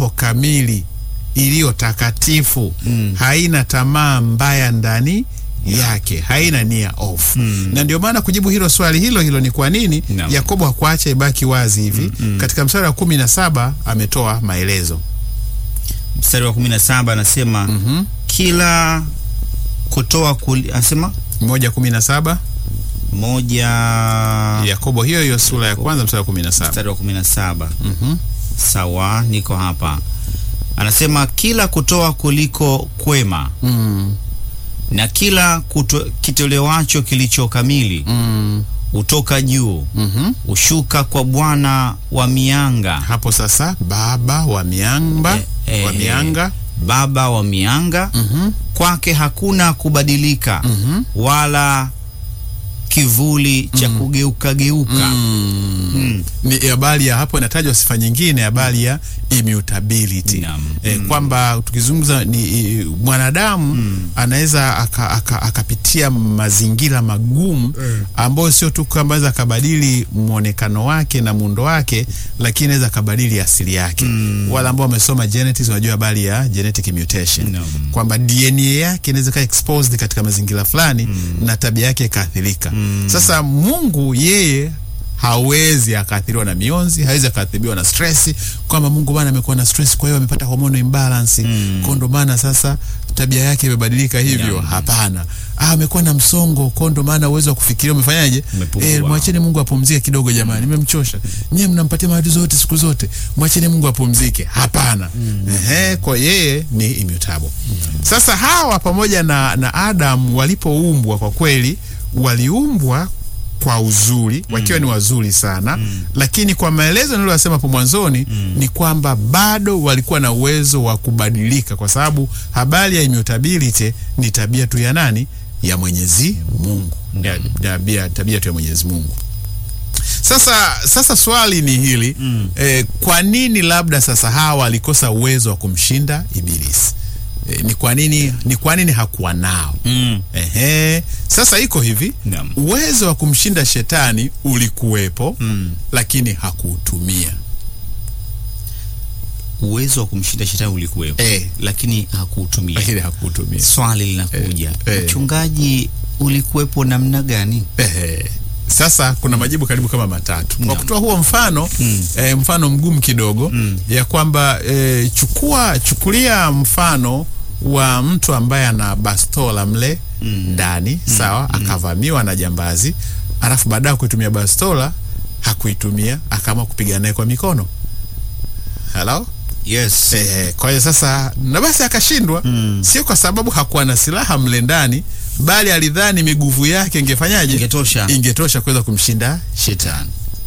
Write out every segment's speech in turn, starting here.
kamili iliyo takatifu Mm. haina tamaa mbaya ndani yake haina nia ofu Mm. na ndio maana kujibu hilo swali hilo hilo ni kwa nini Naam. yakobo hakuacha ibaki wazi hivi katika mstari wa kumi na saba ametoa maelezo Mstari wa 17 anasema Mhm. kila kutoa kuli, anasema moja kumi na saba moja yakobo hiyo hiyo sura ya kwanza mstari wa kumi na saba mstari wa 17 Mhm. sawa, niko hapa. Anasema kila kutoa kuliko kwema Mm. na kila kuto, kitolewacho kilicho kamili Mm. hutoka juu Mhm. hushuka kwa Bwana wa mianga hapo sasa baba wa miamba Eh, eh, wa mianga Baba wa mianga Mhm. kwake hakuna kubadilika Mhm. wala kivuli cha kugeuka geuka. Mm. Mm. ni habari ya hapo inatajwa sifa nyingine habari ya immutability Naam. e, kwamba tukizungumza ni i, mwanadamu anaweza aka- aka- akapitia mazingira magumu ambayo sio tu kwamba aweza akabadili mwonekano wake na muundo wake lakini anaweza akabadili asili yake wale ambao wamesoma genetics wanajua habari ya genetic mutation Naam. kwamba DNA yake inaweza kaa exposed katika mazingira fulani na tabia yake ikaathirika sasa Mungu yeye hawezi akaathiriwa na mionzi, hawezi akaathiriwa na stress, kwamba Mungu bana amekuwa na stress, kwa hiyo amepata hormone imbalance mm. kwa ndo maana sasa tabia yake imebadilika hivyo. Yeah. Hapana, ah, amekuwa na msongo, kwa ndo maana uwezo wa kufikiria umefanyaje? Umepungua. Eh, mwacheni Mungu apumzike kidogo jamani, nimemchosha. Nyie mnampatia matatizo yote siku zote, mwacheni Mungu apumzike. Hapana. Ehe, kwa yeye ni immutable. Sasa hawa pamoja na, na Adam walipoumbwa kwa kweli waliumbwa kwa uzuri wakiwa ni wazuri sana lakini kwa maelezo niliyosema hapo mwanzoni ni kwamba bado walikuwa na uwezo wa kubadilika kwa sababu habari ya immutability ni tabia tu ya nani ya Mwenyezi Mungu Ya- tabia, tabia tu ya Mwenyezi Mungu sasa sasa swali ni hili eh, kwa nini labda sasa hawa walikosa uwezo wa kumshinda Ibilisi eh, ni kwa nini ni kwa nini hakuwa nao Mm. Ehe. Sasa iko hivi Naam. uwezo wa kumshinda shetani ulikuwepo Mm. lakini hakuutumia. Uwezo wa kumshinda shetani ulikuwepo Eh. lakini hakuutumia. Lakini hakuutumia. Swali linakuja, Eh, eh. mchungaji, ulikuwepo namna gani? Ehe. Sasa kuna majibu karibu kama matatu kwa Naam. kutoa huo mfano Mm. eh, mfano mgumu kidogo Mm. ya kwamba eh, chukua chukulia mfano wa mtu ambaye ana bastola mle ndani sawa, akavamiwa na jambazi, alafu baadaye kuitumia bastola hakuitumia, akaamua kupigana naye kwa mikono. Hello? Yes. Eh, kwa hiyo sasa na basi akashindwa Mm. sio kwa sababu hakuwa na silaha mle ndani bali alidhani miguvu yake ingefanyaje Ingetosha. ingetosha kuweza kumshinda shetani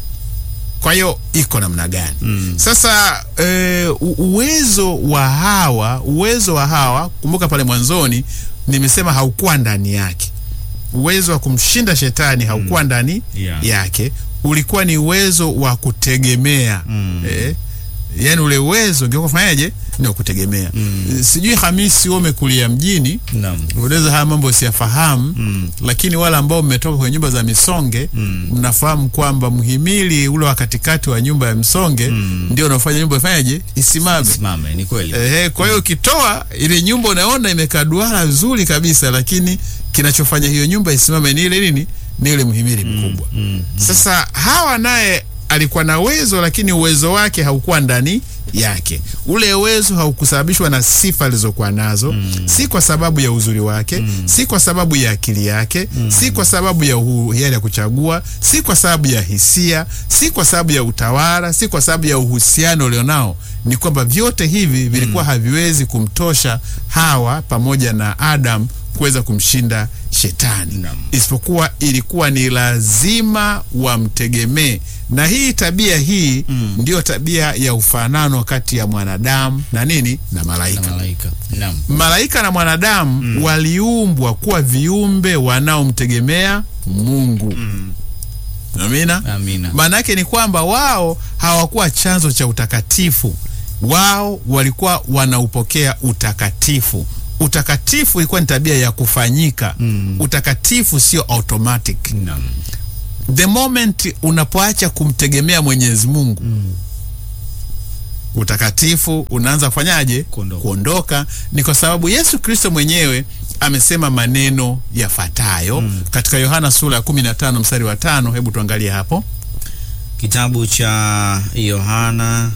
kwa hiyo iko namna gani Mm. sasa e, uwezo wa hawa uwezo wa hawa kumbuka pale mwanzoni nimesema haukuwa ndani yake uwezo wa kumshinda shetani haukuwa ndani Yeah. yake ulikuwa ni uwezo wa kutegemea Mm. eh, yani ule uwezo ungekuwa kufanyaje ni wa kutegemea Mm. sijui Hamisi wewe umekulia mjini Naam. unaweza haya mambo siyafahamu Mm. lakini wale ambao mmetoka kwenye nyumba za misonge Mm. mnafahamu kwamba mhimili ule wa katikati wa nyumba ya msonge Mm. ndio unaofanya nyumba ifanyaje isimame Simame, ni kweli. Ehe, kwa hiyo ukitoa ile nyumba unaona imekaa duara nzuri kabisa, lakini kinachofanya hiyo nyumba isimame ni ile nini? Ni ile mhimili mkubwa. Mm. Sasa Hawa naye alikuwa na uwezo, lakini uwezo wake haukuwa ndani yake. Ule uwezo haukusababishwa na sifa alizokuwa nazo, si kwa sababu ya uzuri wake, si kwa sababu ya akili yake, si kwa sababu ya uhuru hiari ya kuchagua, si kwa sababu ya hisia, si kwa sababu ya utawala, si kwa sababu ya uhusiano ulionao. Ni kwamba vyote hivi vilikuwa haviwezi kumtosha Hawa pamoja na Adam kuweza kumshinda shetani Naam. isipokuwa ilikuwa ni lazima wamtegemee na hii tabia hii Mm. ndiyo tabia ya ufanano kati ya mwanadamu na nini na Na malaika malaika. Naam. malaika na mwanadamu waliumbwa kuwa viumbe wanaomtegemea mungu amina Amina. maana yake ni kwamba wao hawakuwa chanzo cha utakatifu wao walikuwa wanaupokea utakatifu utakatifu ilikuwa ni tabia ya kufanyika Mm. utakatifu sio automatic Naam. the moment unapoacha kumtegemea mwenyezi mungu utakatifu unaanza kufanyaje? Kuondoka. Kuondoka. Ni kwa sababu Yesu Kristo mwenyewe amesema maneno yafuatayo katika Yohana sura ya 15 mstari wa tano. Hebu tuangalie hapo. Kitabu cha Yohana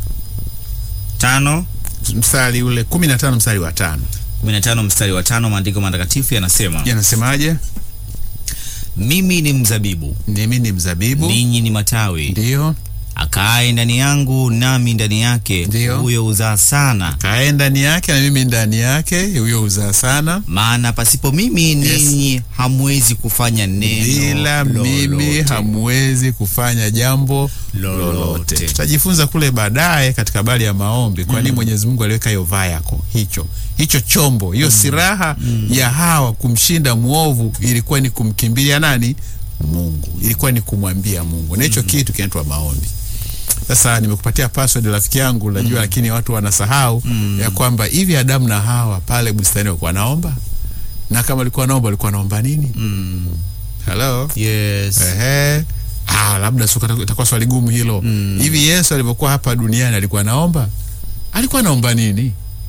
tano Mstari ule 15 mstari wa tano 15 mstari wa tano, maandiko matakatifu yanasema yanasemaje? mimi ni mzabibu, Mimi ni mzabibu, ninyi ni matawi. ndiyo Akaaye ndani yangu nami ndani yake, Ndiyo. huyo huzaa sana, kae ndani yake na mimi ndani yake, huyo uzaa sana. maana pasipo mimi ninyi hamwezi kufanya neno Bila mimi lolote. hamwezi kufanya jambo Lolote. lolote. Tutajifunza kule baadaye katika habari ya maombi, kwa nini Mwenyezi Mungu aliweka hiyo vayako, hicho hicho chombo, hiyo silaha ya Hawa kumshinda mwovu ilikuwa ni kumkimbilia nani? Mungu, ilikuwa ni kumwambia Mungu, na hicho kitu kinaitwa maombi. Sasa nimekupatia password rafiki yangu, najua lakini watu wanasahau ya kwamba hivi Adamu na Hawa pale bustani walikuwa naomba, na kama walikuwa naomba, walikuwa naomba nini? Mm. Hello? Yes. Ehe. Ah, labda suka itakuwa swali gumu hilo. Hivi Yesu alipokuwa hapa duniani alikuwa anaomba? Alikuwa anaomba nini?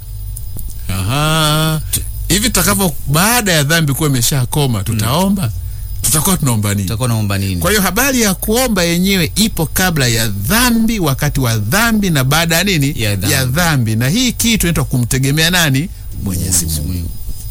Aha. Hivi tutakapo baada ya dhambi kuwa imeshakoma tutaomba? Tutakuwa tunaomba nini? Utakuwa naomba nini? Kwa hiyo habari ya kuomba yenyewe ipo kabla ya dhambi, wakati wa dhambi na baada ya nini? Ya dhambi. ya dhambi. Na hii kitu inaitwa kumtegemea nani? Mwenyezi Mungu.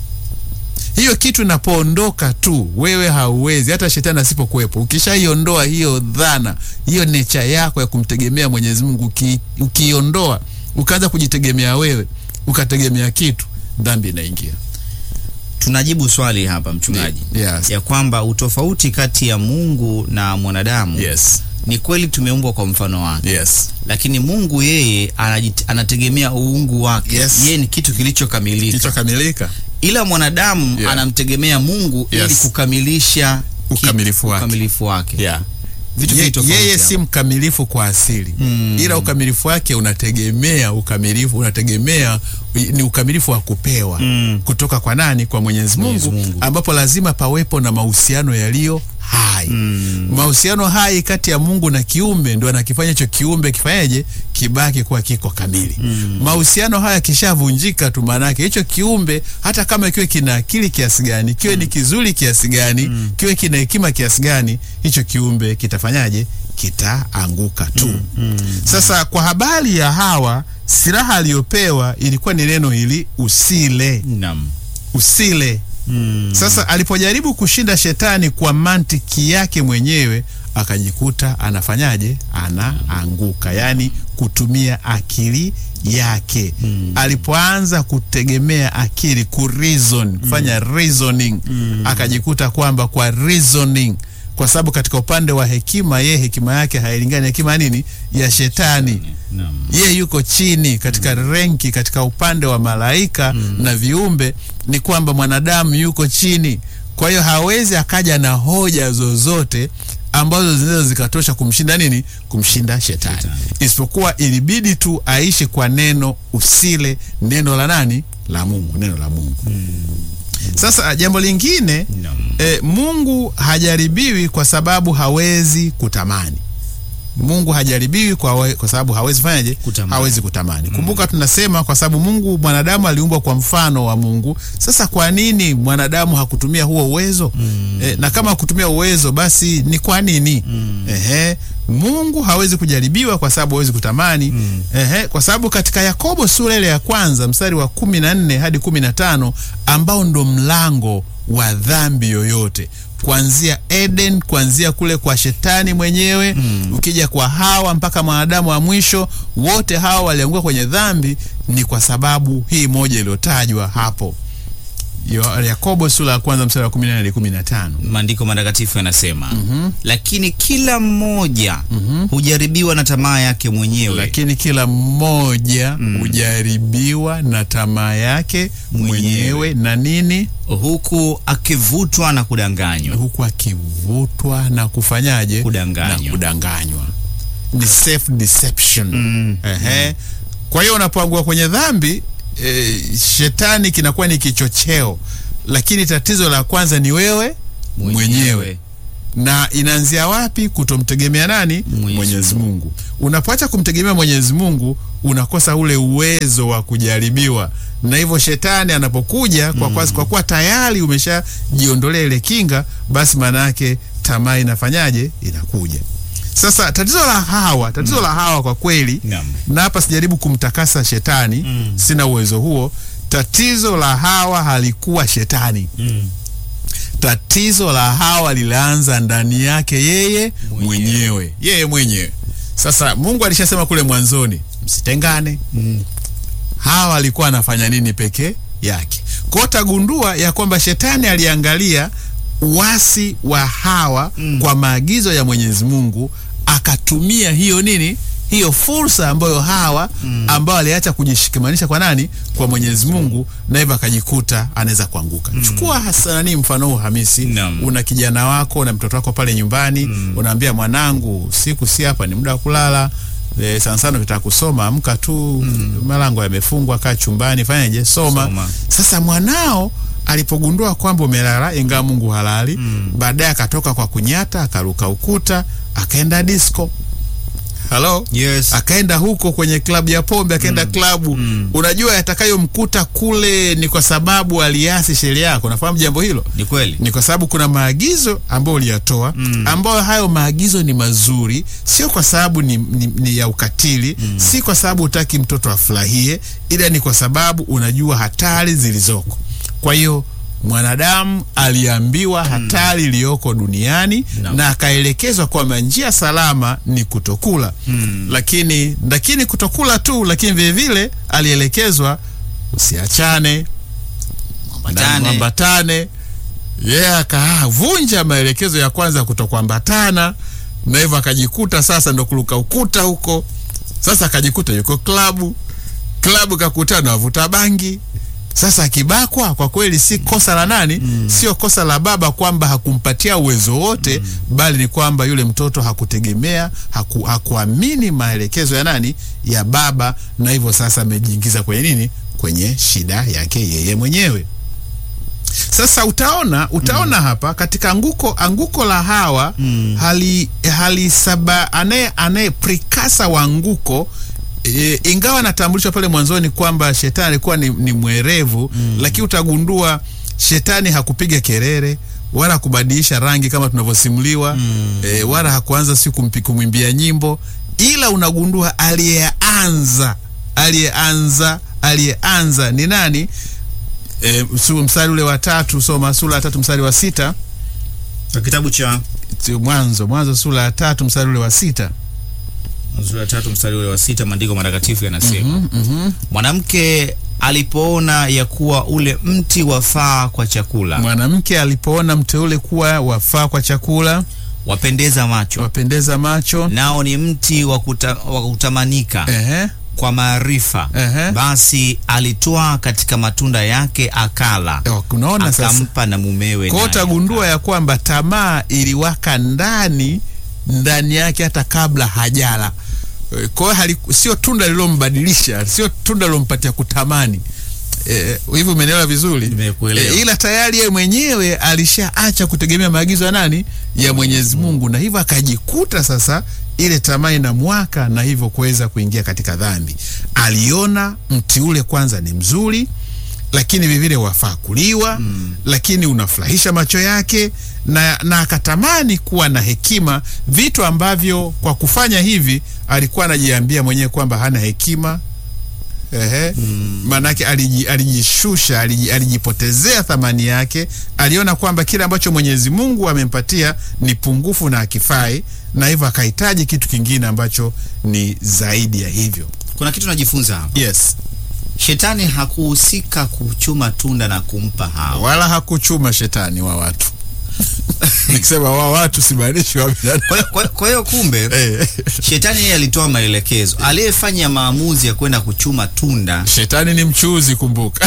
Hiyo kitu inapoondoka tu, wewe hauwezi, hata shetani asipokuwepo. Ukishaiondoa hiyo dhana, hiyo necha yako ya kumtegemea Mwenyezi Mungu, uki- ukiiondoa, ukaanza kujitegemea wewe, ukategemea kitu, dhambi inaingia. Tunajibu swali hapa mchungaji, Yes. ya kwamba utofauti kati ya Mungu na mwanadamu Yes. ni kweli tumeumbwa kwa mfano wake, Yes. lakini Mungu yeye anajit, anategemea uungu wake. Yes. Yeye ni kitu kilichokamilika, Kilichokamilika. ila mwanadamu Yeah. anamtegemea Mungu Yes. ili kukamilisha ki- Ukamilifu wake. ukamilifu wake. Yeah. Vitu Ye, viwili tofauti yeye hapo. si mkamilifu kwa asili Mm. ila ukamilifu wake unategemea ukamilifu unategemea ni ukamilifu wa kupewa Mm. kutoka kwa nani? Kwa Mwenyezi Mwenyezi Mungu, Mungu. ambapo lazima pawepo na mahusiano yaliyo hai. Mahusiano hai kati ya Mungu na kiumbe ndio anakifanya hicho kiumbe kifanyeje, kibaki kuwa kiko kamili. Mahusiano haya kishavunjika tu, maana yake hicho kiumbe hata kama kiwe kina akili kiasi gani, kiwe ni kizuri kiasi gani, kiwe kina hekima kiasi gani, hicho kiumbe kitafanyaje? Kitaanguka tu. Sasa kwa habari ya Hawa, silaha aliyopewa ilikuwa ni neno hili usile, Naam. usile. Mm. Sasa alipojaribu kushinda shetani kwa mantiki yake mwenyewe akajikuta anafanyaje? Anaanguka, yaani kutumia akili yake. Alipoanza kutegemea akili ku reason, kufanya reasoning, akajikuta kwamba kwa reasoning, kwa sababu katika upande wa hekima, yeye hekima yake hailingani na hekima ya nini ya shetani Naam. ye yuko chini katika renki katika upande wa malaika na viumbe, ni kwamba mwanadamu yuko chini. Kwa hiyo hawezi akaja na hoja zozote ambazo zinaweza zikatosha kumshinda nini, kumshinda shetani, Shetani. isipokuwa ilibidi tu aishi kwa neno usile, neno la nani? La Mungu, neno la Mungu. Sasa jambo lingine Naam. e, Mungu hajaribiwi kwa sababu hawezi kutamani. Mungu hajaribiwi kwa, we- kwa sababu hawezi fanyaje? Kutamani. Hawezi kutamani. Kumbuka tunasema kwa sababu Mungu mwanadamu aliumbwa kwa mfano wa Mungu. Sasa kwa nini mwanadamu hakutumia huo uwezo? E, na kama hakutumia uwezo basi ni kwa nini? Ehe, Mungu hawezi kujaribiwa kwa sababu hawezi kutamani. Ehe, kwa sababu katika Yakobo sura ile ya kwanza mstari wa kumi na nne hadi kumi na tano ambao ndo mlango wa dhambi yoyote kuanzia Eden, kuanzia kule kwa shetani mwenyewe ukija kwa Hawa mpaka mwanadamu wa mwisho, wote hawa walianguka kwenye dhambi, ni kwa sababu hii moja iliyotajwa hapo Yo- Yakobo sura ya kwanza mstari wa 14 hadi 15. Maandiko matakatifu yanasema lakini kila mmoja hujaribiwa na tamaa yake mwenyewe Lakini kila mmoja hujaribiwa na tamaa yake Mwenyewe. mwenyewe na nini, huku akivutwa na kudanganywa. huku akivutwa na kufanyaje? Kudanganywa. Na kudanganywa. Ni self deception. Mm. Ehe. Kwa hiyo unapoangua kwenye dhambi e, shetani kinakuwa ni kichocheo, lakini tatizo la kwanza ni wewe mwenyewe. na inaanzia wapi? Kutomtegemea nani? Mwenyezi Mwenyezi Mungu. Unapoacha kumtegemea Mwenyezi Mungu, unakosa ule uwezo wa kujaribiwa, na hivyo shetani anapokuja kwa, kwa, kwa kuwa tayari umeshajiondolea ile kinga, basi maana yake tamaa inafanyaje? Inakuja. Sasa tatizo la Hawa, tatizo la Hawa kwa kweli Naam. na hapa sijaribu kumtakasa shetani sina uwezo huo. Tatizo la Hawa halikuwa shetani. Tatizo la Hawa lilianza ndani yake yeye Mwenyewe. mwenyewe, yeye mwenyewe. Sasa Mungu alishasema kule mwanzoni, msitengane. Hawa alikuwa anafanya nini peke yake? Kwa hiyo tagundua ya kwamba shetani aliangalia uasi wa Hawa kwa maagizo ya Mwenyezi Mungu, akatumia hiyo nini, hiyo fursa ambayo Hawa ambao aliacha kujishikamanisha kwa nani, kwa Mwenyezi Mungu, na hivyo akajikuta anaweza kuanguka. Chukua hasa nani, mfano huu Hamisi, Naam. una kijana wako na mtoto wako pale nyumbani, unaambia mwanangu, siku si hapa, ni muda wa kulala E, sana sana ukitaka kusoma amka tu, malango yamefungwa, kaa chumbani, fanyaje, soma. Soma. Sasa mwanao alipogundua kwamba umelala, ingawa Mungu halali, baadaye akatoka kwa kunyata, akaruka ukuta, akaenda disco. Halo? Yes. akaenda huko kwenye klabu ya pombe, akaenda klabu. Unajua yatakayomkuta kule ni kwa sababu aliasi sheria yako. Nafahamu jambo hilo Ni kweli. ni kwa sababu kuna maagizo ambayo uliyatoa ambayo hayo maagizo ni mazuri, sio kwa sababu ni, ni, ni ya ukatili si kwa sababu hutaki mtoto afurahie, ila ni kwa sababu unajua hatari zilizoko. Kwa hiyo mwanadamu aliambiwa hatari iliyoko duniani Naam. na akaelekezwa kwamba njia salama ni kutokula lakini lakini kutokula tu, lakini vilevile alielekezwa usiachane Ambatane. mwambatane yeye akavunja maelekezo ya kwanza ya kutokuambatana, na hivyo akajikuta sasa ndo kuruka ukuta huko. Sasa akajikuta yuko klabu, klabu kakutana na wavuta bangi. Sasa akibakwa, kwa kweli si kosa la nani? Sio kosa la baba kwamba hakumpatia uwezo wote, bali ni kwamba yule mtoto hakutegemea, haku, hakuamini maelekezo ya nani? Ya baba, na hivyo sasa amejiingiza kwenye nini? Kwenye shida yake yeye mwenyewe. Sasa utaona utaona hapa katika anguko anguko la Hawa hali hali saba anaye anaye prikasa wa anguko e, ingawa anatambulishwa pale mwanzoni kwamba shetani alikuwa ni, ni mwerevu lakini utagundua shetani hakupiga kelele wala kubadilisha rangi kama tunavyosimuliwa e, wala hakuanza si kumpi- kumwimbia nyimbo, ila unagundua aliyeanza aliyeanza aliyeanza ni nani? E, su- mstari ule wa tatu, soma sura ya tatu mstari wa sita Na kitabu cha Ti- Mwanzo Mwanzo sura ya tatu mstari ule wa sita sura ya tatu mstari ule wa sita maandiko matakatifu yanasema mwanamke alipoona ya kuwa ule mti wafaa kwa chakula Mwanamke alipoona mteule kuwa wafaa kwa chakula, wapendeza macho wapendeza macho, nao ni mti wa kuta- wa kutamanika ehe, kwa maarifa Ehe. basi alitwaa katika matunda yake akala Eh, unaona sasa akampa na mumewe Kwa hiyo naye utagundua ya kwamba tamaa iliwaka ndani ndani yake hata kabla hajala. Eh, Kwa hiyo haliku- sio tunda lilombadilisha, sio tunda lilompatia kutamani. Eh, hivi umenielewa vizuri? Nimekuelewa. Eh, ila tayari yeye mwenyewe alishaacha kutegemea maagizo ya nani? Ya Mwenyezi Mungu, na hivyo akajikuta sasa ile tamaa inamwaka na hivyo kuweza kuingia katika dhambi. Aliona mti ule kwanza ni mzuri, lakini vivile wafaa kuliwa lakini unafurahisha macho yake na, na akatamani kuwa na hekima, vitu ambavyo kwa kufanya hivi alikuwa anajiambia mwenyewe kwamba hana hekima. Ehe, maanake aliji, alijishusha aliji, alijipotezea thamani yake. Aliona kwamba kile ambacho Mwenyezi Mungu amempatia ni pungufu na akifai, na hivyo akahitaji kitu kingine ambacho ni zaidi ya hivyo. kuna kitu najifunza hapa Yes, shetani hakuhusika kuchuma tunda na kumpa hawa wala hakuchuma shetani wa watu nikisema wa watu simaanishi wa binadamu. Kwa hiyo- kwa- kwa hiyo kumbe Eh, shetani yeye alitoa maelekezo aliyefanya maamuzi ya kwenda kuchuma tunda shetani ni mchuzi, kumbuka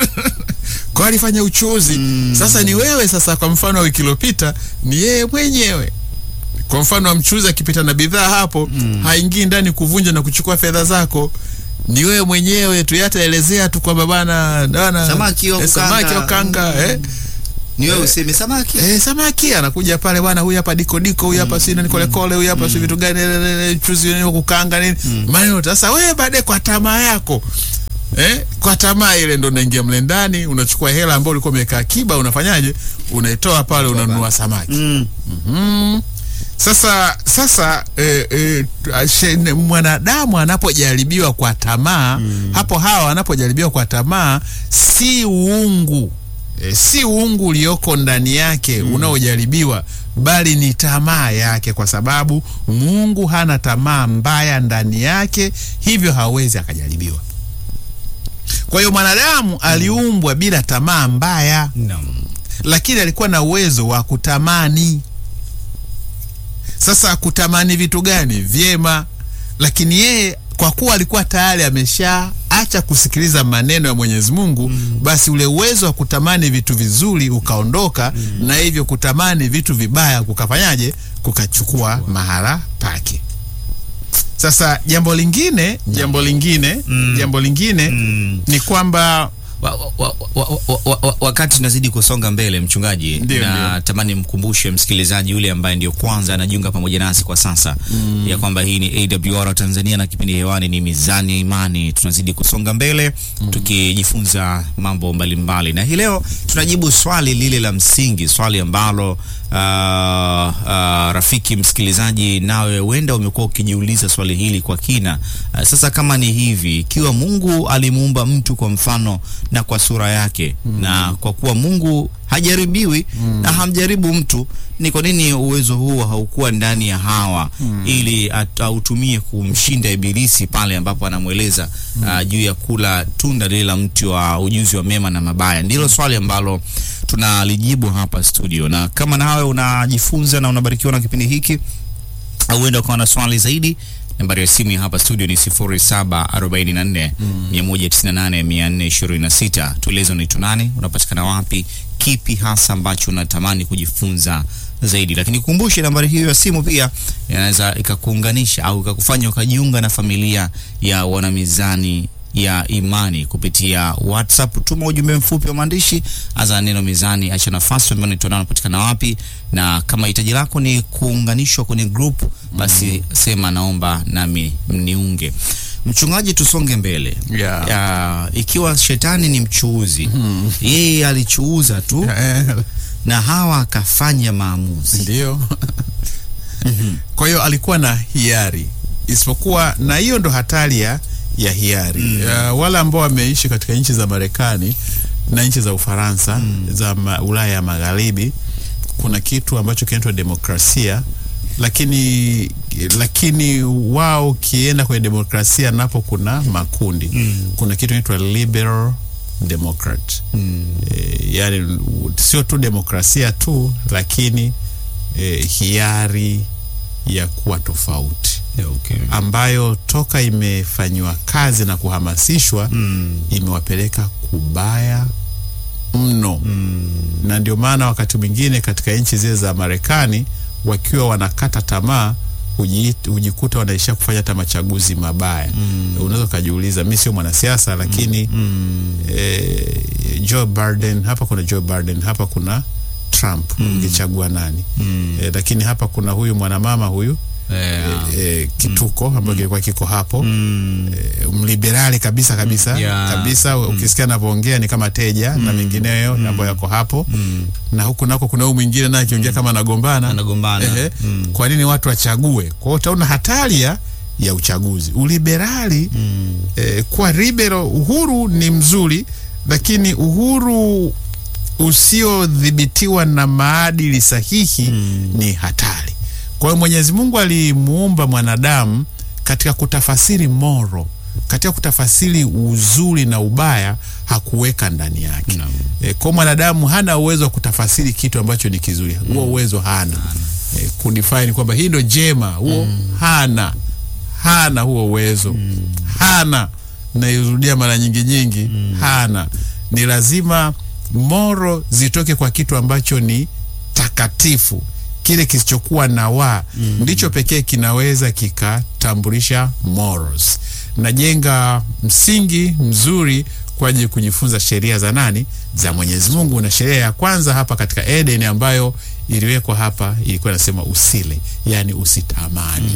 kwa alifanya uchuzi. Sasa ni wewe sasa, kwa mfano wa wiki iliyopita ni yeye mwenyewe. Kwa mfano wa mchuzi akipita na bidhaa hapo, haingii ndani kuvunja na kuchukua fedha zako ni wewe mwenyewe tu, yataelezea tu kwamba bana bana Samaki wa eh, samaki wa kukanga. kanga eh. ni wewe useme samaki Eh, samaki anakuja pale bwana, huyu hapa diko diko, huyu hapa si nani kole kole, huyu hapa si vitu gani, le- le- le, chuzi nini kukanga nini, maneno. Sasa wewe baadaye kwa tamaa yako eh, kwa tamaa ile ndo unaingia mle ndani, unachukua hela ambayo ulikuwa umeweka akiba, unafanyaje? Unaitoa pale, unanunua samaki. mm. Mhm. Sasa sasa eh, eh, she- ne- mwanadamu anapojaribiwa kwa tamaa hapo, hawa wanapojaribiwa kwa tamaa, si uungu eh, si uungu ulioko ndani yake unaojaribiwa, bali ni tamaa yake, kwa sababu Mungu hana tamaa mbaya ndani yake, hivyo hawezi akajaribiwa. Kwa hiyo mwanadamu aliumbwa bila tamaa mbaya Naam. lakini alikuwa na uwezo wa kutamani. Sasa kutamani vitu gani? Vyema, lakini yeye kwa kuwa alikuwa tayari ameshaacha kusikiliza maneno ya Mwenyezi Mungu, basi ule uwezo wa kutamani vitu vizuri ukaondoka, na hivyo kutamani vitu vibaya kukafanyaje? Kukachukua mahala pake. Sasa jambo lingine, jambo lingine, jambo lingine Mm. ni kwamba Wa, wa, wa, wa, wa, wa, wa, wakati tunazidi kusonga mbele mchungaji, Ndio, na ndio. tamani mkumbushe msikilizaji yule ambaye ndio kwanza anajiunga pamoja nasi kwa sasa ya kwamba hii ni AWR Tanzania na kipindi hewani ni Mizani ya Imani. Tunazidi kusonga mbele tukijifunza mambo mbalimbali, na hii leo tunajibu swali lile la msingi, swali ambalo ah, ah, rafiki msikilizaji, nawe huenda umekuwa ukijiuliza swali hili kwa kina. Ah, sasa kama ni hivi, ikiwa Mungu alimuumba mtu kwa mfano na kwa sura yake na kwa kuwa Mungu hajaribiwi na hamjaribu mtu, ni kwa nini uwezo huo haukuwa ndani ya Hawa ili at- autumie kumshinda Ibilisi pale ambapo anamweleza ah, juu ya kula tunda lile la mti wa ujuzi wa mema na mabaya? Ndilo swali ambalo tunalijibu hapa studio, na kama nawe unajifunza na unabarikiwa na kipindi hiki au huenda ukawa na swali zaidi, nambari ya simu ya hapa studio ni 0744 198 426. Tueleze unaitwa nani, unapatikana wapi, kipi hasa ambacho unatamani kujifunza zaidi. Lakini kumbushe nambari hiyo ya simu pia inaweza ikakuunganisha au ikakufanya ukajiunga na familia ya wanamizani ya imani kupitia WhatsApp. Tuma ujumbe mfupi wa maandishi, aza neno mizani, acha nafasi ambayo nitoa unapatikana wapi, na kama hitaji lako ni kuunganishwa kwenye group, basi sema naomba nami mniunge. Mchungaji, tusonge mbele. Yeah. Ya, ikiwa shetani ni mchuuzi, yeye alichuuza tu eh, na Hawa akafanya maamuzi. Ndio. Kwa hiyo alikuwa na hiari, isipokuwa na hiyo ndo hatari ya ya hiari. Uh, wale ambao wameishi katika nchi za Marekani na nchi za Ufaransa za ma, Ulaya ya Magharibi, kuna kitu ambacho kinaitwa demokrasia, lakini lakini wao ukienda kwenye demokrasia napo kuna makundi kuna kitu inaitwa liberal democrat e, yani sio tu demokrasia tu lakini e, hiari ya kuwa tofauti Okay. ambayo toka imefanyiwa kazi na kuhamasishwa Mm. imewapeleka kubaya mno na ndio maana wakati mwingine katika nchi zile za Marekani wakiwa wanakata tamaa huji- hujikuta wanaishia kufanya hata machaguzi mabaya. Unaweza ukajiuliza, mi sio mwanasiasa lakini eh, Joe Biden hapa kuna Joe Biden hapa kuna Trump, ungechagua nani? Eh, lakini hapa kuna huyu mwanamama huyu Yeah. eh, kituko ambayo kilikuwa kiko hapo Mm. eh, mliberali kabisa kabisa Yeah. kabisa ukisikia anavyoongea ni kama teja na mengineyo ambayo yako hapo na huku nako kuna huyu mwingine naye akiongea kama anagombana Anagombana. Ehe. Mm. kwa nini watu wachague kwa hiyo utaona hatari ya ya uchaguzi uliberali eh, kwa liberal uhuru ni mzuri lakini uhuru usiodhibitiwa na maadili sahihi ni hatari kwa hiyo mwenyezi mungu alimuumba mwanadamu katika kutafasiri moro katika kutafasiri uzuri na ubaya hakuweka ndani yake Naam. e, kwa mwanadamu hana uwezo wa kutafasiri kitu ambacho ni kizuri huo uwezo hana e, kudefine kwamba hii ndo jema huo hana hana huo uwezo hana nairudia mara nyingi nyingi hana ni lazima moro zitoke kwa kitu ambacho ni takatifu kile kisichokuwa na wa ndicho pekee kinaweza kikatambulisha morals najenga msingi mzuri kwa ajili ya kujifunza sheria za nani za Mwenyezi Mungu na sheria ya kwanza hapa katika Eden ambayo iliwekwa hapa ilikuwa inasema usile yani usitamani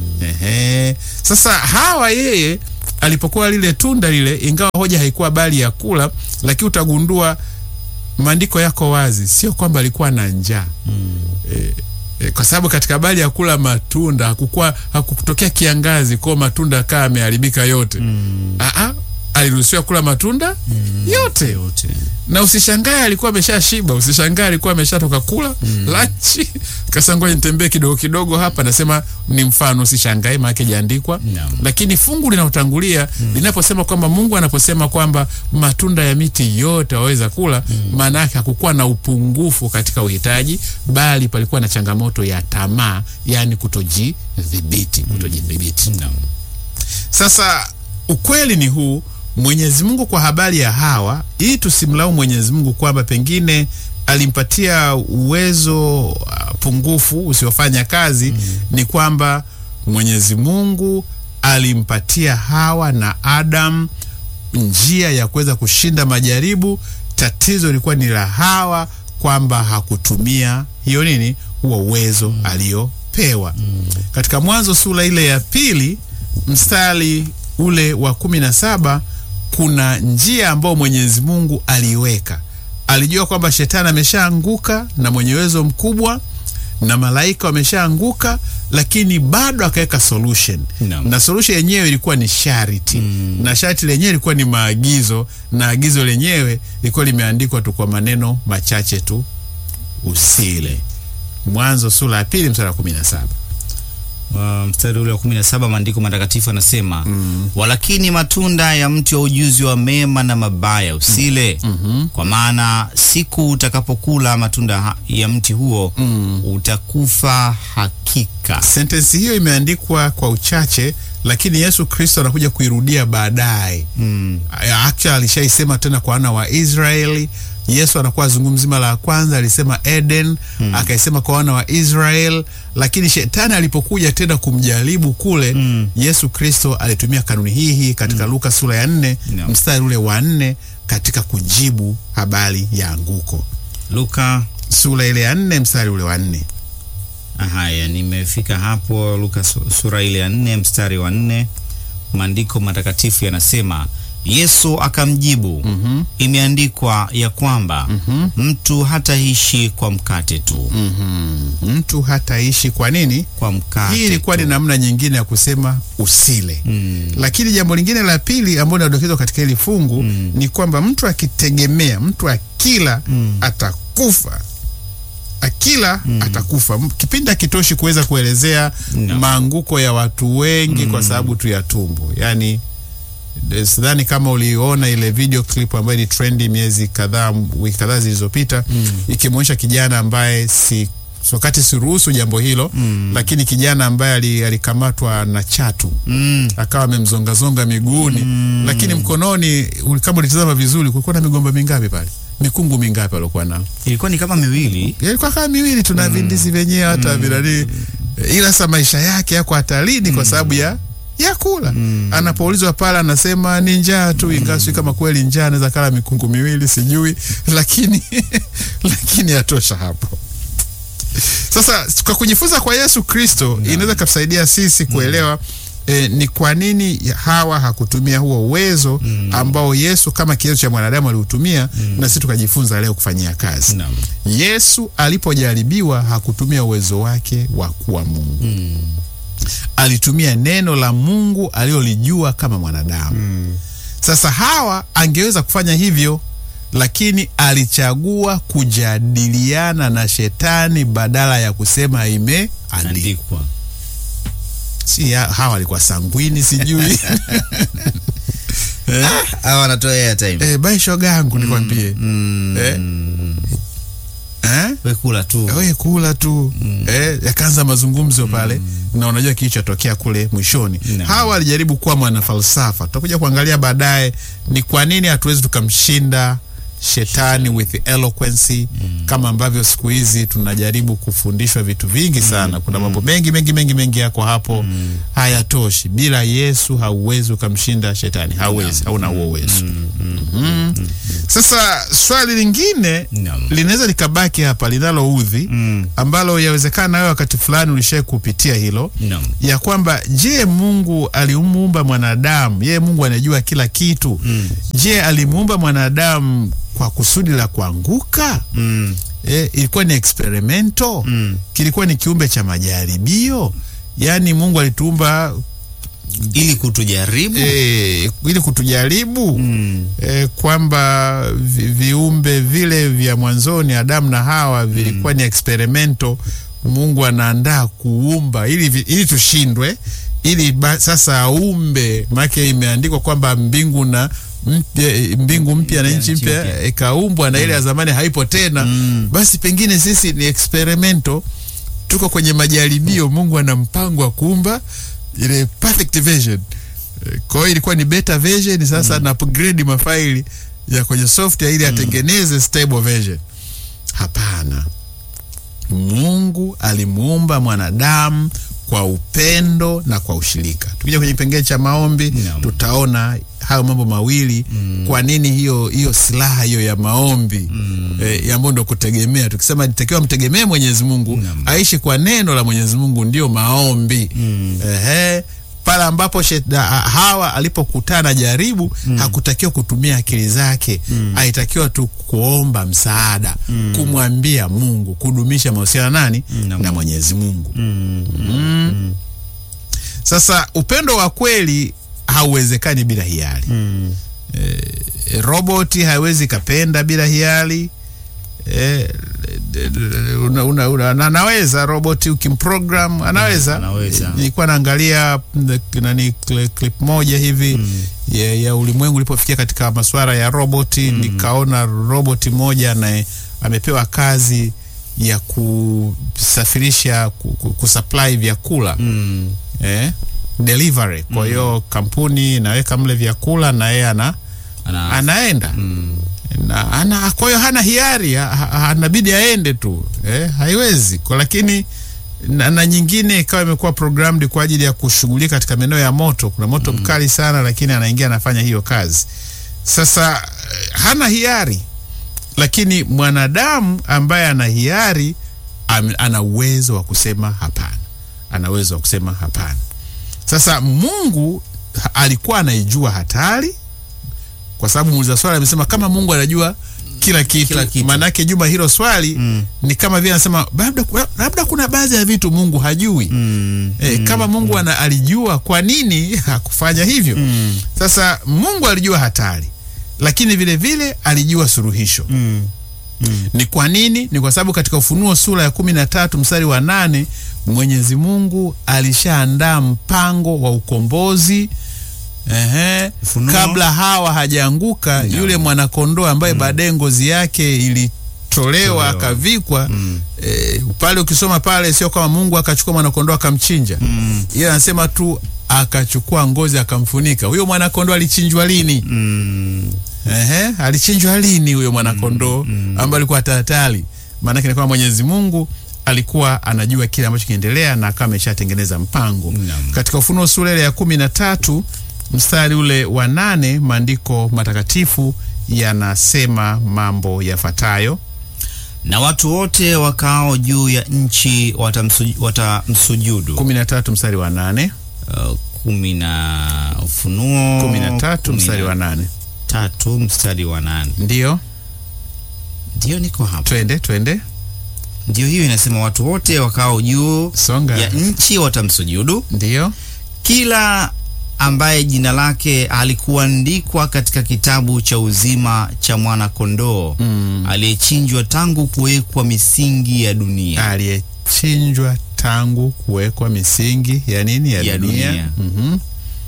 Ehe. Sasa Hawa yeye alipokuwa lile tunda lile, ingawa hoja haikuwa bali ya kula, lakini utagundua maandiko yako wazi, sio kwamba alikuwa na njaa e, e, kwa sababu katika habari ya kula matunda hakukuwa hakutokea kiangazi kwa matunda kaa ameharibika yote Aa, aliruhusiwa kula matunda yote yote na usishangae alikuwa ameshashiba, usishangae alikuwa ameshatoka kula lunch, kasa ngoja nitembee kidogo kidogo hapa. Nasema ni mfano, usishangae maana jaandikwa Naam. lakini fungu linalotangulia linaposema kwamba Mungu anaposema kwamba matunda ya miti yote waweza kula, maana yake hakukuwa na upungufu katika uhitaji, bali palikuwa na changamoto ya tamaa, yani kutojidhibiti, kutojidhibiti. Naam. Sasa ukweli ni huu, Mwenyezi Mungu kwa habari ya Hawa, ili tusimlaumu Mwenyezi Mungu kwamba pengine alimpatia uwezo uh, pungufu usiofanya kazi ni kwamba Mwenyezi Mungu alimpatia Hawa na Adam njia ya kuweza kushinda majaribu. Tatizo lilikuwa ni la Hawa kwamba hakutumia hiyo nini, huo uwezo aliopewa. Katika Mwanzo sura ile ya pili mstari ule wa kumi na saba kuna njia ambayo Mwenyezi Mungu aliiweka. Alijua kwamba shetani ameshaanguka na mwenye uwezo mkubwa na malaika wameshaanguka, lakini bado akaweka solution Naam. na solution yenyewe ilikuwa ni sharti na sharti lenyewe ilikuwa ni maagizo, na agizo lenyewe lilikuwa limeandikwa tu kwa maneno machache tu, usile. Mwanzo sura ya pili mstari wa kumi na saba. Uh, mstari ule wa kumi na saba maandiko matakatifu anasema walakini matunda ya mti wa ujuzi wa mema na mabaya usile kwa maana siku utakapokula matunda ha- ya mti huo utakufa hakika Sentensi hiyo imeandikwa kwa uchache, lakini Yesu Kristo anakuja kuirudia baadaye. mm. Actually alishaisema tena kwa wana wa Israeli. Yesu anakuwa azungumzi mara ya kwanza alisema Eden, akaisema kwa wana wa Israel, lakini shetani alipokuja tena kumjaribu kule, Yesu Kristo alitumia kanuni hii hii katika Luka sura ya nne No. mstari ule wa nne katika kujibu habari ya anguko. Luka Sura ile ya nne mstari ule wa nne. haya nimefika hapo Luka su- sura ile ya nne mstari wa nne maandiko matakatifu yanasema Yesu akamjibu imeandikwa ya kwamba mtu hataishi kwa mkate tu Mtu hataishi kwa nini? kwa mkate Hii ilikuwa ni tu. namna nyingine ya kusema usile. Mm. Lakini jambo lingine la pili ambalo linadokezwa katika hili fungu ni kwamba mtu akitegemea, mtu akila atakufa, akila atakufa. M- Kipindi hakitoshi kuweza kuelezea No. maanguko ya watu wengi kwa sababu tu ya tumbo, yaani eh, sidhani kama uliona ile video clip ambayo ni trendi miezi kadhaa, wiki kadhaa zilizopita ikimwonyesha kijana ambaye si wakati siruhusu jambo hilo lakini kijana ambaye ali- alikamatwa na chatu Mm. akawa amemzongazonga miguuni lakini mkononi uli- kama ulitazama vizuri kulikuwa na migomba mingapi pale mikungu mingapi aliokuwa nao ilikuwa ni kama miwili ilikuwa kama miwili tuna vindisi vyenyewe hata vinani ila sa maisha yake yako hatarini kwa sababu ya ya kula anapoulizwa pale anasema ni njaa tu ingawa sijui kama kweli njaa anaweza kala mikungu miwili sijui lakini lakini yatosha hapo sasa kwa kujifunza kwa Yesu Kristo inaweza katusaidia sisi kuelewa eh, ni kwa nini Hawa hakutumia huo uwezo ambao Yesu kama kigezo cha mwanadamu aliutumia na sisi tukajifunza leo kufanyia kazi. Naam. Yesu alipojaribiwa hakutumia uwezo wake wa kuwa Mungu. Alitumia neno la Mungu alilolijua kama mwanadamu. Sasa Hawa angeweza kufanya hivyo, lakini alichagua kujadiliana na shetani badala ya kusema imeandikwa. andikwa Si ya- Hawa alikuwa sangwini, sijui hawa wanatoa airtime eh, bai shoga yangu nikwambie mm. eh? Eh? we kula tu we kula tu eh, yakaanza mazungumzo pale na unajua kilichotokea kule mwishoni Naam. hawa walijaribu kuwa mwanafalsafa tutakuja kuangalia baadaye ni kwa nini hatuwezi tukamshinda shetani with eloquence kama ambavyo siku hizi tunajaribu kufundishwa vitu vingi sana kuna mambo mengi mengi mengi mengi yako hapo hayatoshi bila yesu hauwezi ukamshinda shetani hauwezi hauna huo uwezo Mhm. sasa swali lingine Naam. linaweza likabaki hapa linaloudhi Mm. ambalo yawezekana wewe wakati fulani ulishai kupitia hilo Naam. ya kwamba je mungu alimuumba mwanadamu yeye mungu anajua kila kitu Mm. je alimuumba mwanadamu kwa kusudi la kuanguka Mm. e, ilikuwa ni experimento Mm. kilikuwa ni kiumbe cha majaribio yaani mungu alituumba ili kutujaribu e, ili kutujaribu Mm. e, kwamba vi, viumbe vile vya mwanzoni Adamu na Hawa vilikuwa ni experimento. Mungu anaandaa kuumba ili, vi- ili tushindwe ili ba, sasa aumbe, maake imeandikwa kwamba mbingu na mpya, mbingu mpya na nchi mpya ikaumbwa na ile ya zamani haipo tena. Mm. Basi pengine sisi ni experimento, tuko kwenye majaribio. Mungu ana mpango wa kuumba ile perfect version. Eh, Kwa hiyo ilikuwa ni beta version, sasa na upgrade mafaili ya kwenye software ili atengeneze stable version. Hapana, Mungu alimuumba mwanadamu kwa upendo na kwa ushirika. Tukija kwenye kipengele cha maombi Naam. tutaona hayo mambo mawili kwa nini hiyo hiyo silaha hiyo ya maombi eh, ambayo ndo kutegemea. Tukisema nitakiwa mtegemee Mwenyezi Mungu, Naam. aishi kwa neno la Mwenyezi Mungu, ndio maombi ehe pale ambapo sheda, Hawa alipokutana jaribu hakutakiwa kutumia akili zake alitakiwa tu kuomba msaada kumwambia Mungu kudumisha mahusiano nani Na na Mwenyezi Mungu Mm. sasa upendo wa kweli hauwezekani bila hiari Mm. e, roboti haiwezi kapenda bila hiari e, una, una, una, na- anaweza roboti ukimprogram anaweza Anaweza. nilikuwa naangalia mm, nani cli- clip moja hivi ya, ya ulimwengu ulipofikia katika masuala ya roboti nikaona roboti moja na amepewa kazi ya kusafirisha ku, ku, kusupply vyakula Mm. eh, delivery kwa hiyo kampuni inaweka mle vyakula na yeye ana Ana- anaenda Mm. na ana kwa hiyo hana hiari ha- ha- anabidi aende tu eh, haiwezi kwa lakini na, na nyingine ikawa imekuwa programmed kwa ajili ya kushughulika katika maeneo ya moto kuna moto mkali sana lakini anaingia anafanya hiyo kazi sasa eh, hana hiari lakini mwanadamu ambaye ana hiari am- ana uwezo wa kusema hapana ana uwezo wa kusema hapana sasa mungu ha- alikuwa anaijua hatari kwa sababu muuliza swali amesema kama mungu anajua kila kitu, Kila kitu. maanake juma hilo swali Mm. ni kama vile anasema labda, labda kuna baadhi ya vitu mungu hajui Mm. E, kama Mungu ana, alijua kwa nini hakufanya hivyo? Mm. Sasa Mungu alijua hatari, lakini vile vile alijua suluhisho. Mm. Mm. Ni kwa nini? Ni kwa sababu katika Ufunuo sura ya kumi na tatu mstari wa nane Mwenyezi Mungu alishaandaa mpango wa ukombozi ehe, Ufunuo. kabla Hawa hajaanguka No. yule mwanakondoo ambaye baadaye ngozi yake ilitolewa Tolewa. akavikwa Mm. e, pale ukisoma pale sio kama Mungu akachukua mwanakondoo akamchinja Mm. yeye anasema tu akachukua ngozi akamfunika. Huyo mwanakondoo alichinjwa lini? Mm. Ehe, alichinjwa lini huyo mwanakondoo ambaye alikuwa hatari? Maanake ni kwamba Mwenyezi Mungu alikuwa anajua kile ambacho kinaendelea na akawa ameshatengeneza mpango. Naam. Katika Ufunuo sura ile ya kumi na tatu mstari ule wa nane maandiko matakatifu yanasema mambo yafuatayo. na watu wote wakao juu ya nchi watamsu- watamsujudu. kumi na tatu mstari wa nane Uh, kumi na Ufunuo kumi na tatu kumi mstari na wa nane tatu mstari wa nane Ndiyo, Ndio niko hapa, twende twende, ndio hiyo inasema watu wote wakao juu songa. ya nchi watamsujudu, Ndiyo, kila ambaye jina lake alikuandikwa katika kitabu cha uzima cha mwana kondoo Mm. aliyechinjwa tangu kuwekwa misingi ya dunia. aliyechinjwa tangu kuwekwa misingi ya nini ya, Ya dunia, dunia. Mhm.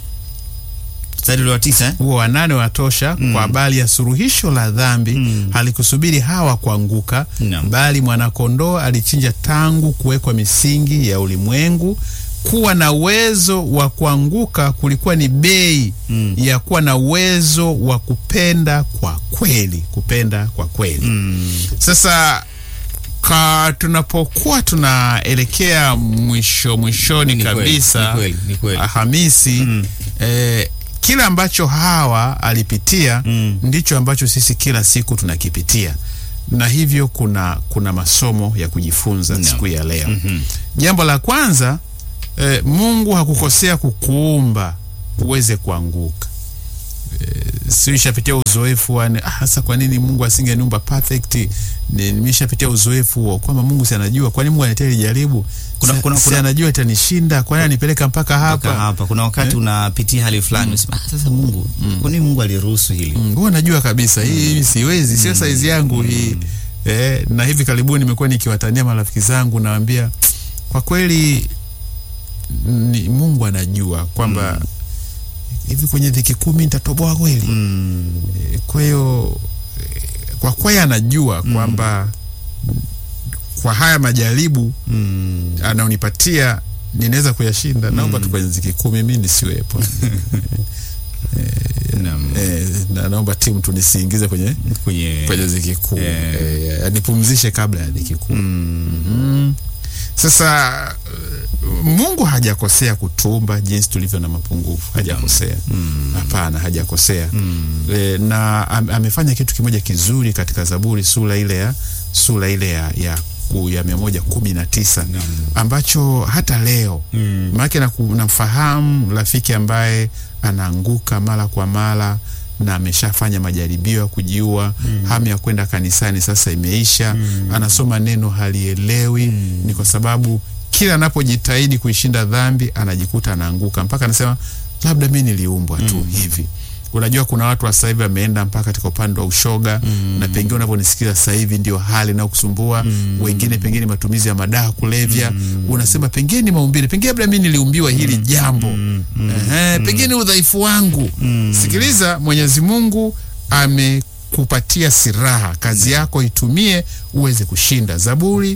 Mstari ule wa tisa eh? huo wanane watosha kwa habari ya suluhisho la dhambi Mm. halikusubiri hawa kuanguka Naam. bali mwanakondoo alichinja tangu kuwekwa misingi ya ulimwengu kuwa na uwezo wa kuanguka kulikuwa ni bei Mm. ya kuwa na uwezo wa kupenda kwa kweli, kupenda kwa kweli. Mm. Sasa ka tunapokuwa tunaelekea mwisho mwishoni Ni kweli, kabisa ni kweli, ni kweli. Alhamisi Mm. eh, kile ambacho Hawa alipitia Mm. ndicho ambacho sisi kila siku tunakipitia, na hivyo kuna kuna masomo ya kujifunza Naam. siku ya leo. Mhm. Jambo la kwanza eh, Mungu hakukosea kukuumba uweze kuanguka. Eh, si nishapitia uzoefu wa ah, hasa kwa nini Mungu asingeniumba perfect? Ni- Nimeshapitia uzoefu huo kwamba Mungu si anajua, kwa nini Mungu aniletea hili jaribu? Kuna- Si- kuna- si kuna- anajua itanishinda, kwa nini anipeleka mpaka hapa? Mpaka hapa kuna wakati unapitia hali fulani unasema ah, sasa Mungu kwa nini Mungu aliruhusu hili Mm, huwa najua kabisa hii mimi siwezi, sio saizi yangu hii. Eh, na hivi karibuni nimekuwa nikiwatania marafiki zangu nawaambia kwa kweli ni Mungu anajua kwamba hivi kwenye dhiki kumi nitatoboa kweli. Mm. Eh, Kwa hiyo eh, kwa kweli anajua kwamba kwa haya majaribu Mm. anaonipatia ninaweza kuyashinda. Naomba tu kwenye dhiki kumi mimi nisiwepo. Naam. Eh, na naomba timu tu nisiingize kwenye kwenye kwenye dhiki kuu Eh. eh, anipumzishe kabla ya dhiki kuu Mm. mm. Sasa eh, Mungu hajakosea kutumba jinsi tulivyo na mapungufu, hajakosea Mm. hapana, hajakosea Mm. e, na am, amefanya kitu kimoja kizuri katika Zaburi sura ile ya sura ile ya ya, ku- ya mia moja kumi na tisa Naam. ambacho hata leo Mm. maanake naku- namfahamu rafiki ambaye anaanguka mara kwa mara na ameshafanya majaribio ya kujiua hamu ya kwenda kanisani sasa imeisha anasoma neno halielewi ni kwa sababu kila anapojitahidi kuishinda dhambi anajikuta anaanguka mpaka anasema labda mi niliumbwa tu hivi unajua kuna watu wa sasa hivi wameenda mpaka katika upande wa ushoga na pengine unavyonisikiza sasa hivi ndio hali inayokusumbua wengine pengine matumizi ya madawa kulevya unasema pengine ni maumbile pengine labda mi niliumbiwa hili jambo Ehe, pengine udhaifu wangu sikiliza mwenyezi mungu amekupatia siraha kazi yako itumie uweze kushinda zaburi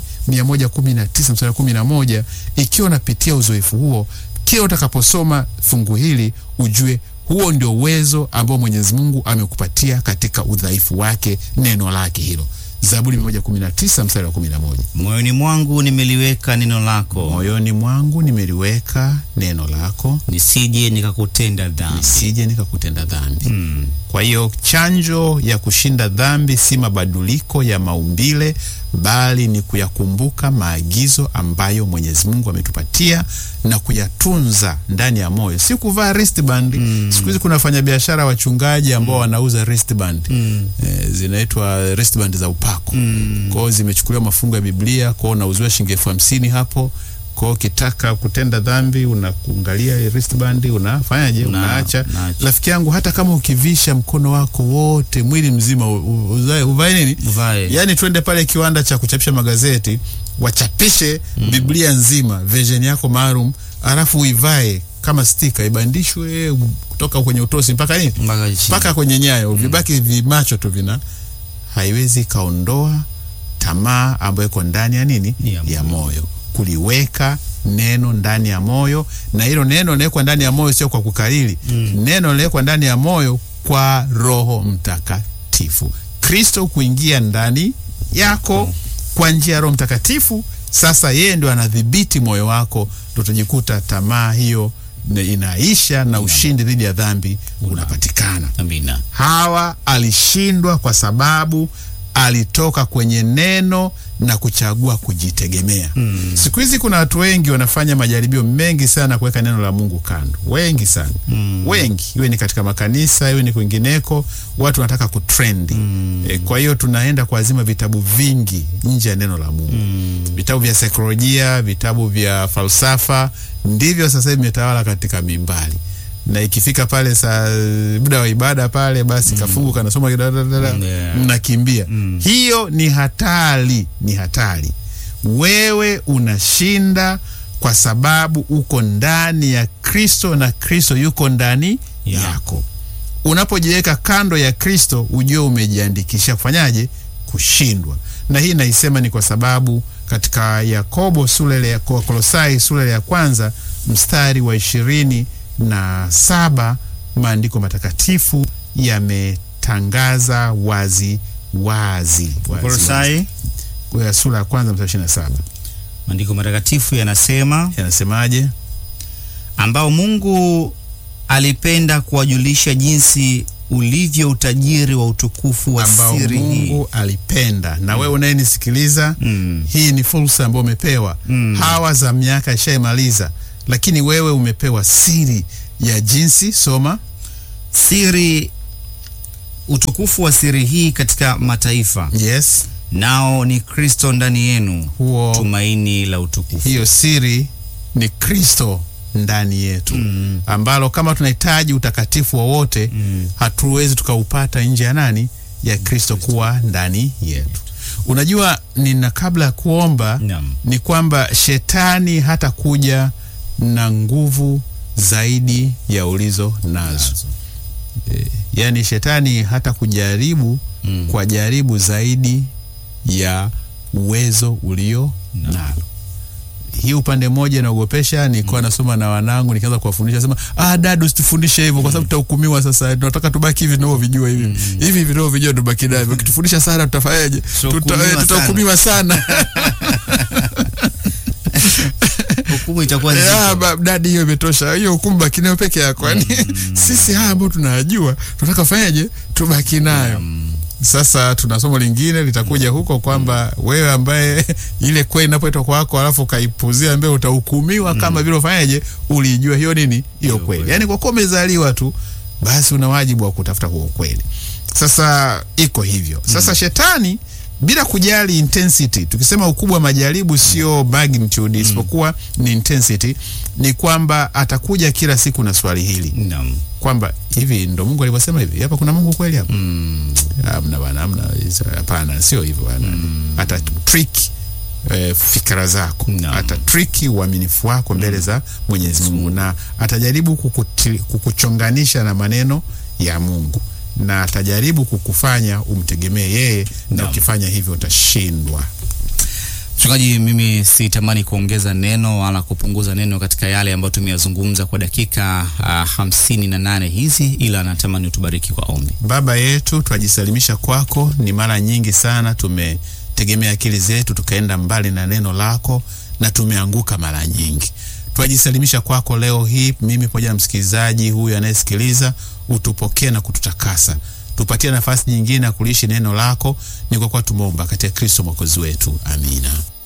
119 mstari wa 11 ikiwa unapitia uzoefu huo kila utakaposoma fungu hili ujue huo ndio uwezo ambao mwenyezi mungu amekupatia katika udhaifu wake neno lake hilo zaburi 119 mstari wa 11 moyoni mwangu nimeliweka neno lako moyoni mwangu nimeliweka neno lako nisije nikakutenda dhambi nisije nikakutenda dhambi Mm. Kwa hiyo chanjo ya kushinda dhambi si mabadiliko ya maumbile, bali ni kuyakumbuka maagizo ambayo Mwenyezi Mungu ametupatia na kuyatunza ndani ya moyo, si kuvaa wristband. Siku hizi kuna wafanyabiashara wachungaji ambao wanauza wristband Mm. eh, zinaitwa wristband za upako Mm. kwao, zimechukuliwa mafungo ya Biblia kwao, unauziwa shilingi elfu hamsini hapo kwao. Ukitaka kutenda dhambi unakuangalia ile wristband, unafanyaje? Una- Unaacha. unaacha. Rafiki yangu, hata kama ukivisha mkono wako wote, mwili mzima, u- u- uzae- uvae nini? Uvae. Yaani twende pale kiwanda cha kuchapisha magazeti wachapishe Biblia nzima version yako maalum, alafu uivae kama stika, ibandishwe kutoka kwenye utosi mpaka nini, mpaka chini. mpaka kwenye nyayo, vibaki vimacho tu vina, haiwezi kaondoa tamaa ambayo iko ndani ya nini, Ya ya moyo, kuliweka neno ndani ya moyo, na hilo neno linawekwa ndani ya moyo sio kwa kukariri. Neno linawekwa ndani ya moyo kwa Roho Mtakatifu, Kristo kuingia ndani yako kwa njia ya Roho Mtakatifu. Sasa yeye ndio anadhibiti moyo wako, ndio utajikuta tamaa hiyo na- inaisha na ushindi dhidi ya dhambi unapatikana. Amina. Hawa alishindwa kwa sababu alitoka kwenye neno na kuchagua kujitegemea. Mm. Siku hizi kuna watu wengi wanafanya majaribio mengi sana kuweka neno la Mungu kando, wengi sana Mm. wengi, iwe ni katika makanisa, iwe ni kwingineko, watu wanataka kutrendi Mm. e, kwa hiyo tunaenda kuazima vitabu vingi nje ya neno la Mungu Mm. vitabu vya saikolojia, vitabu vya falsafa ndivyo sasa hivi vimetawala katika mimbali, na ikifika pale saa muda wa ibada pale, basi kafungu kanasoma kidadadada, Yeah. mnakimbia. Mm. Hiyo ni hatari, ni hatari. Wewe unashinda kwa sababu uko ndani ya Kristo na Kristo yuko ndani Yeah. yako. Unapojiweka kando ya Kristo, ujue umejiandikisha kufanyaje? Kushindwa. Na hii naisema ni kwa sababu katika Yakobo sura ile ya Kolosai sura ile ya kwanza mstari wa ishirini na saba maandiko matakatifu yametangaza wazi wazi, wazi, wazi. Kolosai, Kwa sura ya kwanza mstari ishirini na saba maandiko matakatifu yanasema yanasemaje? ambao Mungu alipenda kuwajulisha jinsi ulivyo utajiri wa utukufu wa ambao siri hii. Mungu alipenda na wewe unayenisikiliza Mm. hii ni fursa ambayo umepewa Mm. hawa za miaka ishaimaliza lakini wewe umepewa siri ya jinsi soma Siri, utukufu wa siri hii katika mataifa, yes nao ni Kristo ndani yenu, huo tumaini la utukufu. hiyo siri ni kristo ndani yetu Mm. ambalo kama tunahitaji utakatifu wowote Mm. hatuwezi tukaupata nje ya nani ya kristo kuwa ndani yetu unajua nina kabla ya kuomba Naam. ni kwamba shetani hata kuja na nguvu zaidi ya ulizo nazo e, yaani shetani hata kujaribu Mm. kwa jaribu zaidi ya uwezo ulio nalo hii upande mmoja inaogopesha nilikuwa nasoma na wanangu nikaanza kuwafundisha sema ah dadu usitufundishe hivyo kwa sababu tutahukumiwa sasa tunataka tubaki hivi tunavyovijua hivi hivi vinavyovijua tubaki navyo ukitufundisha sana tutafanyaje Tuta- Tutahukumiwa eh, tutahukumiwa sana Hukumu itakuwa Eh, nzito. ah, ba- dadi hiyo imetosha hiyo hukumu baki nayo peke yako yani sisi haya ambao tunajua tunataka fanyaje tubaki nayo sasa tuna somo lingine litakuja huko kwamba wewe ambaye ile kweli inapoitwa kwako alafu ukaipuzia mbele utahukumiwa kama vile ufanyaje ulijua hiyo nini hiyo kweli kweli. yani kwa kuwa umezaliwa tu basi una wajibu wa kutafuta huo kweli sasa iko hivyo sasa shetani bila kujali intensity tukisema ukubwa wa majaribu sio magnitude isipokuwa ni intensity ni kwamba atakuja kila siku na swali hili Naam. kwamba hivi ndo mungu alivyosema hivi hapa kuna mungu kweli hapa Mm. hamna bana hamna hapana sio hivyo bana ata trick eh, fikra zako Naam. ata trick uaminifu wako mbele za mwenyezi mungu na atajaribu kukuti, kukuchonganisha na maneno ya mungu na atajaribu kukufanya umtegemee yeye na Naam. ukifanya hivyo utashindwa Mchungaji, mimi sitamani kuongeza neno wala kupunguza neno katika yale ambayo tumeyazungumza kwa dakika uh, hamsini na nane hizi, ila natamani utubariki kwa ombi. Baba yetu, twajisalimisha kwako. Ni mara nyingi sana tumetegemea akili zetu tukaenda mbali na neno lako na tumeanguka mara nyingi. Twajisalimisha kwako leo hii, mimi pamoja na msikilizaji huyu anayesikiliza, utupokee na kututakasa, tupatie nafasi nyingine ya kuliishi neno lako. Ni kwa kuwa tumeomba katika Kristo mwokozi wetu, amina.